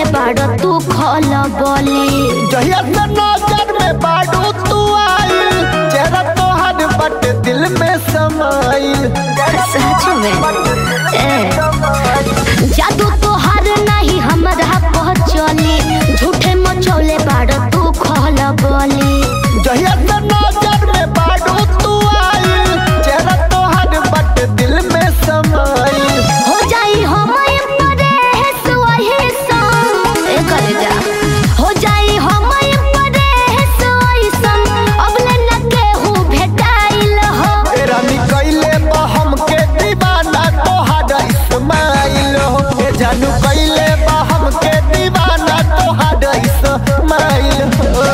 मचौले बाड़ तू खल बोली जहिया से नजर में बाडू तू आई चेहरा तोहर बट दिल में समाइल सच में ए जादू तोहार नहीं हमरा पहचली झूठे मचौले बाड़ तू खल बोली जहिया से नजर में बाडू तू आई चेहरा तोहर बट दिल में समाइल हो जाई हमय परेश वही संग ए करे जा हो जाई हमय परेश वही संग अबले न केहू भेटाइल हो तेरा निकैले बा हमके दीवाना तोहर इस्माइल हो ए जानू कैले बा हमके दीवाना तोहर इस्माइल हो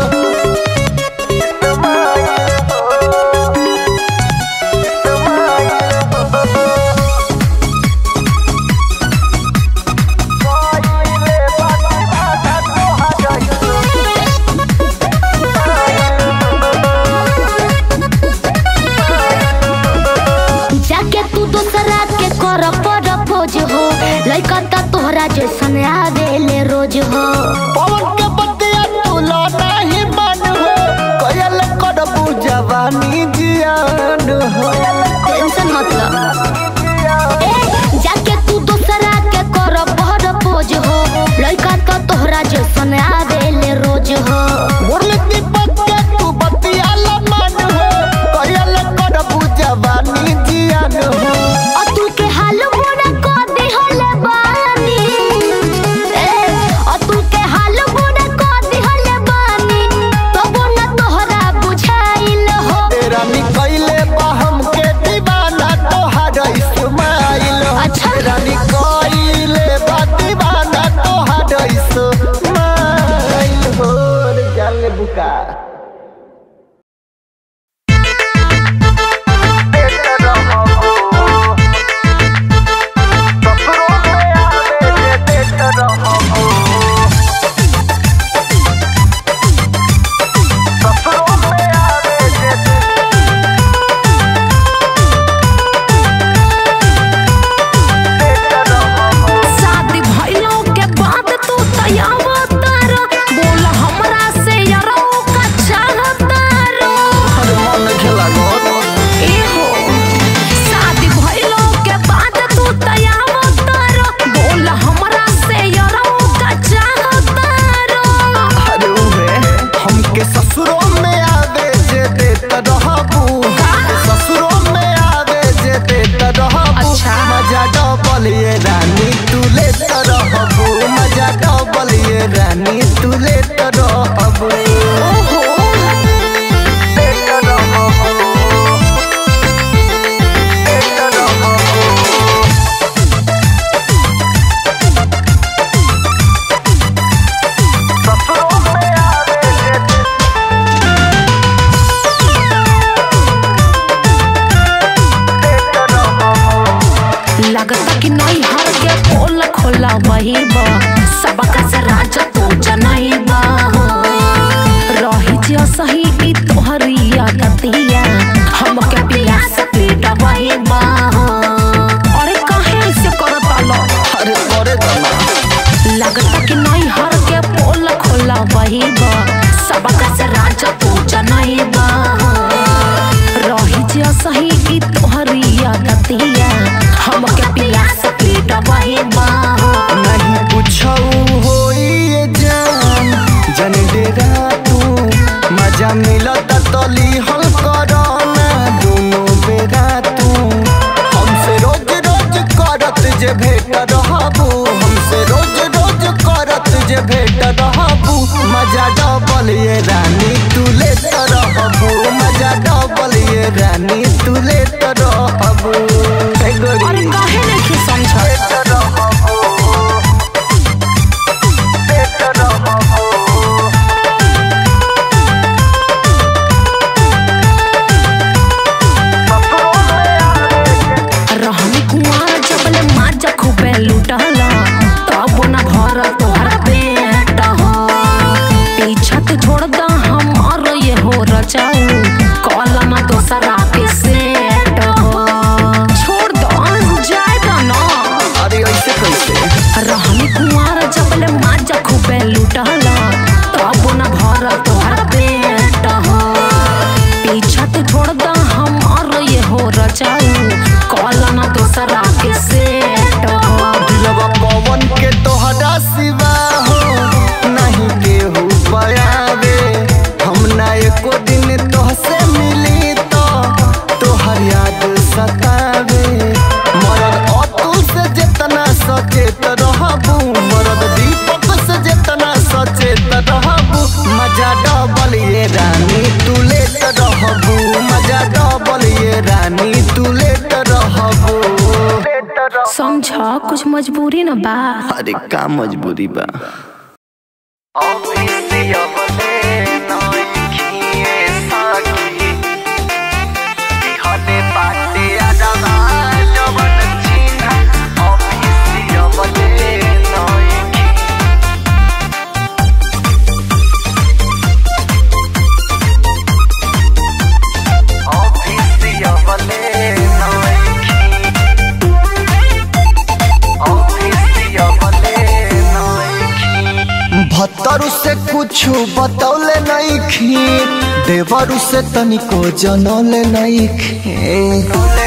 जाके तू दूसरा के कर पर खोज हो लइका त तोहरा जैसन आवेले रोज हो पवन के बतिया तू लौटा ही मन हो कयल करबू जवानी जियान हो टेंशन मतलब ए जाके तू दूसरा के कर पर खोज हो लइका त तोहरा जैसन आवेले रोज हो मुरली दीपक के तू बतिया ला मन हो कयल करबू जवानी जियान हो अतुल के हाल बुरा को दिहले बानी ए अतुल के हाल बुरा को दिहले बानी तबो न तोहरा बुझाइल हो तेरा निकैले बा हमके दीवाना तोहर इस्माइल हो अच्छा। तेरा निकैले बा दीवाना तोहर इस्माइल हो रे जाले बुका शादी भइलो के बाद तू तैयार तारा बोल हमरा से यारो का चाहतारो एहो शादी भइलो के बाद तू तैयार तारा बोल हमरा से यारो का चाहतारो अरे उहे हमके ससुरों में आवे जे देत रहबू ससुरों में आवे जे देत रहबू अच्छा। मजा डबल ये रानी तू लेत रहबू मजा डबल ये रानी तू लेत रहबू ओहो लेत रहबू लेत रहबू ससुरों में आवे जे देत रहबू लगता कि नहीं हर के पोल खोला वही बा सबका से राज तू जनई बा रही जे सही ई तोहरी गतिया हमके प्यास पीटा वही बा अरे काहे से करता लो अरे करे दमा लगता कि नहीं हर के पोल खोला वही बा सबका से राज तू जनई बा रही जे सही ई तोहरी गतिया हमके प्यास पीटा वही बा नहीं पूछौ होई ये जान जन डेरा तू मजा मिलत तली हल करना दोनों बेरा तू हमसे रोज रोज करत जे भेट रहबू हमसे रोज रोज करत जे भेट रहबू मजा डबल ये रानी तू लेत रहबू मजा डबल ये रानी तू लेत रहबू हे गोरी। अरे काहे नहीं समझ लेत रहबू लेत रहबू समझ कुछ मजबूरी न बा अरे का मजबूरी बा भत्तरू से कुछ बतौले नहीं खी देवरू से तनिको जनौले नहीं खी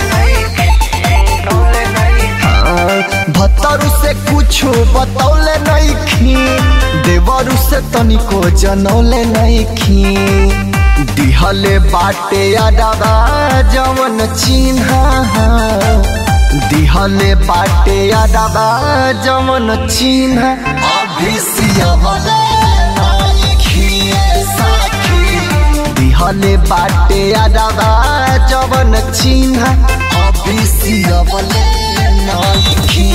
भत्तरू से कुछ बतौले नहीं खी देवरू से तनिको जनौले नहीं खी दिहले बाटे अडबा जवन चिन्हा दिहले बाटे अडबा जवन चिन्हा अभिसियवले दिहले बाटे अडबा जवन चिन्हा अभिसियवले नइखी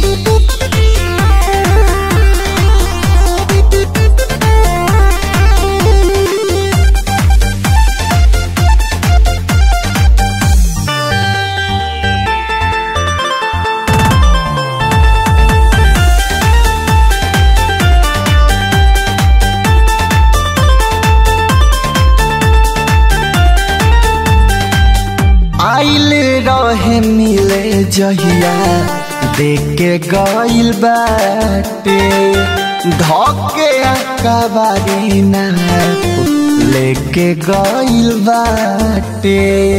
आइल रहे मिले जहिया देख के गइल बाटे धके कबारी ना लेके गइल बाटे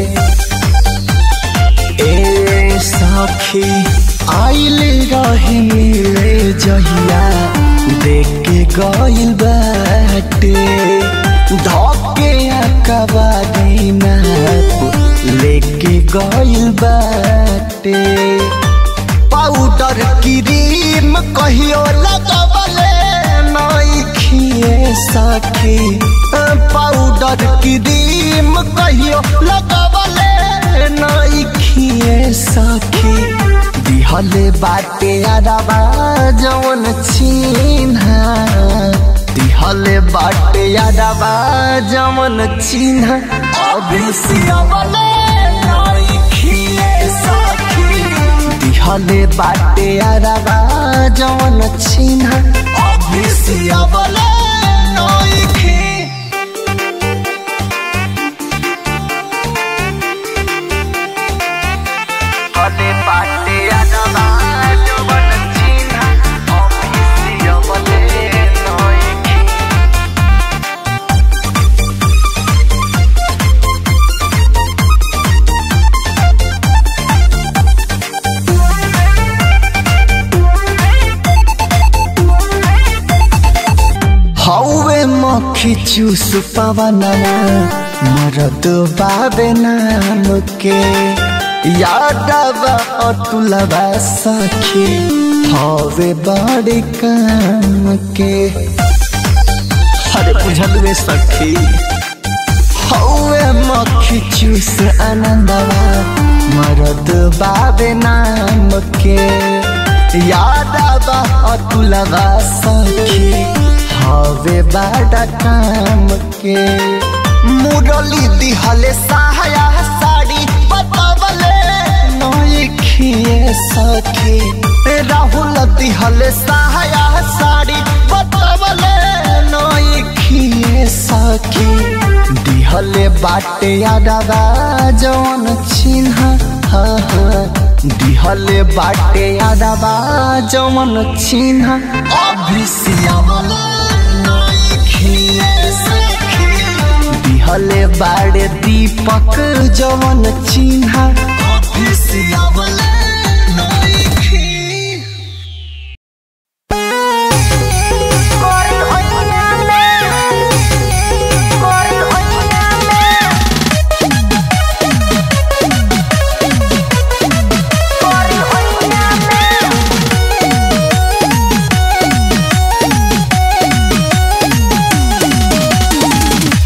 ए सखी आइल रहे मिले जहिया देख के गइल बाटे धके कबारी ना लेके गइल बाटे पाउडर क्रीम कहियो लगवले नइखिए सखी पाउडर क्रीम कहियो लगवले नइखिए सखी दिहले बाटे अरबा जवन चिन्हा दिहले बाटे अरबा जवन चिन्हा अभिसियवले नइखिए सखी दिहले बाटे अरबा जवन चिन्हा अभिसियवले नइखी हले बाटे अरबा जवन चिन्हा अभिसियवले नइखी हौवे मक्खी चूस पवनवा मरद बाबे नाम के यादवा अतुलवा सखी हवे बड़े काम के अरे बुझलवे सखी हौवे मक्खी चूस आनंदवा मरद बाबे नाम के यादवा अतुलवा सखी हवे बड़ा काम के मुरली दिहले सहाया साड़ी बतावले नइखिए सखी राहुल दिहले सहाया साड़ी बतावले नइखिए सखी दिहले बाटे यादवा जवन चिन्हा हाँ हाँ दिहले बाटे यादवा जवन चिन्हा अभिसियावले नइखिए सखी दिहले बाड़े दीपक जवन चिन्हा अभिसियावले नइखी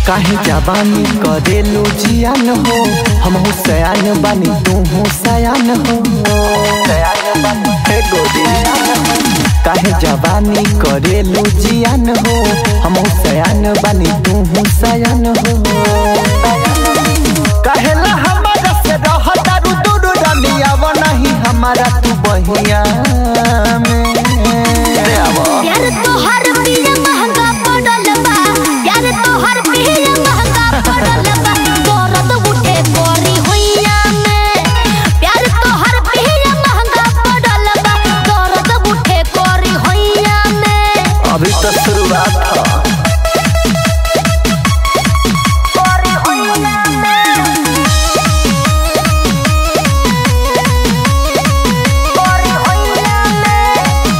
काहे जवानी करेलू जियान हो हम हो सयान बानी तू हो सयान हो हे गोरी काहे जवानी करेलू जियान हो हम हो सयान बानी तू हो सयान हो कहेला हमारा से रहता रु दूर रनिया वो नहीं हमारा तू बहिया में अरे आवा। यार तोहर पिया महंगा पड़ल बा यार तोहर पिया महंगा पड़ल बा दर्द उठे कोरी होइया में प्यार तोहर पिया महंगा पड़ल बा दर्द उठे कोरी होइया में अभी तो शुरुआत था कोरी होइया में कोरी होइया में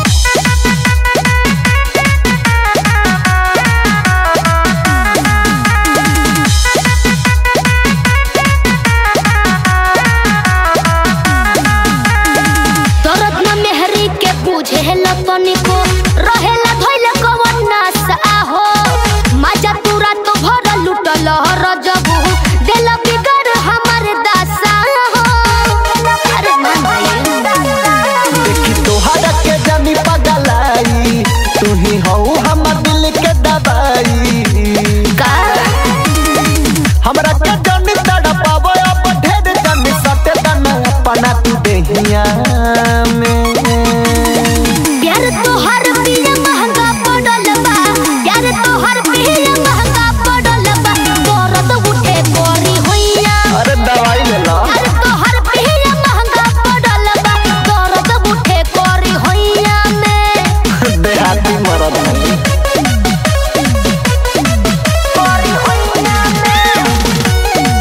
दर्द न मेहरी के बुझे लतनी को रहेला धइल कवन नास आहो मजा तुरा तो भर लुटल रजबू दिल बिगड़ हमर दासा हो अरे मान भाई देखी तोहरा के जानी पगलाई तू ही हो हमर दिल के दवाई का हमरा के जानी तड़पावो अब ढेर जानी सटे तना अपना तू देहिया में यार तोहर पिया महंगा पड़ल बा यार तोहर पिया महंगा पड़ल बा दर्द उठे कोरी होइया अरे दवाई ले ला यार तोहर पिया महंगा पड़ल बा दर्द उठे कोरी होइया में देहाती मरद नहीं कोरी होइया में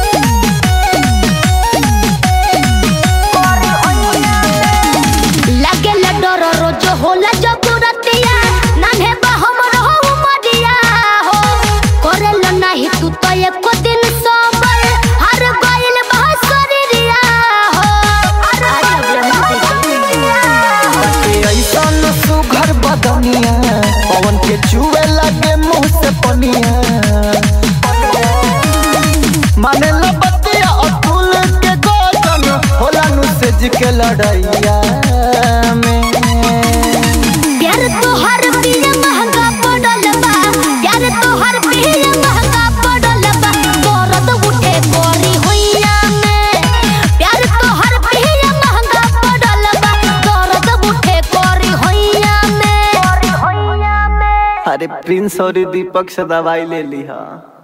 कोरी होइया में लागे ला डर रोज होला जब रतिया नान्हे बा हमर हो मरिया हो करेल नाही तू तो एको दिन सोबर हर गइल बा शरीरिया हो के ऐसन सुघर बदनिया पवन के चुए लगे मुंह से पनिया माने ला बतिया अतुल के गोजन होला नु सेज के लड़ैया में यार तोहर पिया महंगा पड़ल बा यार तोहर पिया महंगा पड़ल बा दर्द उठे कोरी होइया में प्यार तोहर पिया महंगा पड़ल बा दर्द उठे कोरी होइया में कोरी होइया में अरे प्रिंस और दीपक से दवाई ले ली हा